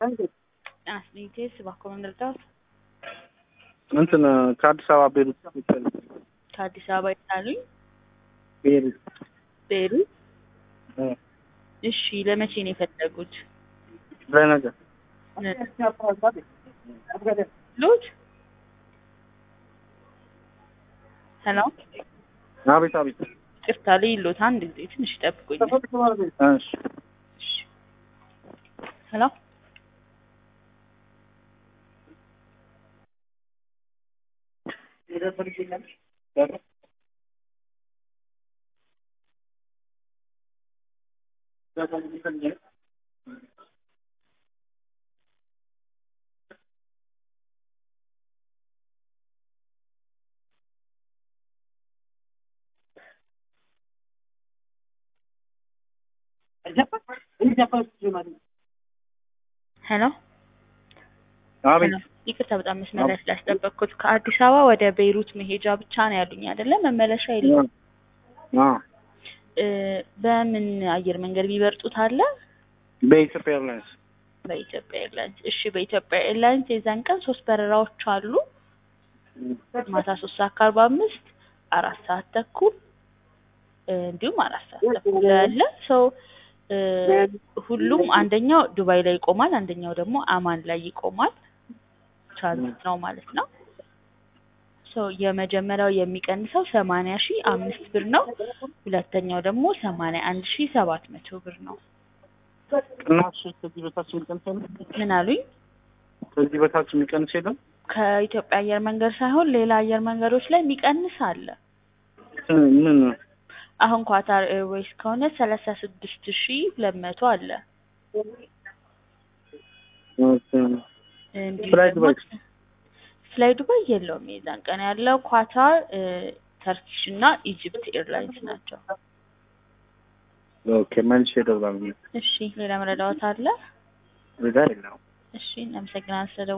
አስኒቴስ እባክዎ መርዳት እንትን ከአዲስ አበባ ቤሩት ከአዲስ አበባ ይታሉኝ ቤሩት ቤሩት እ እሺ ለመቼ ነው የፈለጉት ለነገ ሉት ሄሎ አቤት አቤት ቅርታ ልይሎት አንድ ጊዜ ትንሽ ጠብቁኝ እሺ ሄሎ ሄሎ አቤት ይቅርታ በጣም መስመር ላይ ስላስጠበቅኩት ከአዲስ አበባ ወደ ቤይሩት መሄጃ ብቻ ነው ያሉኝ አይደለ መመለሻ የለም አ እ በምን አየር መንገድ ቢበርጡት አለ በኢትዮጵያ ኤርላይንስ በኢትዮጵያ ኤርላይንስ እሺ በኢትዮጵያ ኤርላይንስ የዛን ቀን ሶስት በረራዎች አሉ ማታ ሶስት ሰዓት ከአርባ አምስት አራት ሰዓት ተኩል እ እንዲሁም አራት ሰዓት ተኩል ያለ ሰው እ ሁሉም አንደኛው ዱባይ ላይ ይቆማል አንደኛው ደግሞ አማን ላይ ይቆማል ትራንዚት ነው ማለት ነው ሶ የመጀመሪያው የሚቀንሰው ሰማንያ ሺህ አምስት ብር ነው ሁለተኛው ደግሞ ሰማንያ አንድ ሺህ ሰባት መቶ ብር ነው ቅናሽ ከዚህ በታች የሚቀንስ የለም ምን አሉኝ ከዚህ በታች የሚቀንስ የለም ከኢትዮጵያ አየር መንገድ ሳይሆን ሌላ አየር መንገዶች ላይ የሚቀንስ አለ እ ምን አሁን ኳታር ኤርዌይስ ከሆነ ሰላሳ ስድስት ሺህ ሁለት መቶ አለ ኦኬ እንዲሁ ፍላይ ደግሞ ዱባይ? ፍላይ ዱባይ የለውም የዛን ቀን ያለው ኳታር እ ተርኪሽ እና ኢጅፕት ኤርላይንስ ናቸው ኦኬ መልሼ እደውላለሁ እሺ ሌላ መረዳዎት አለ ሌላ የለውም እሺ እናመሰግናለን ስለ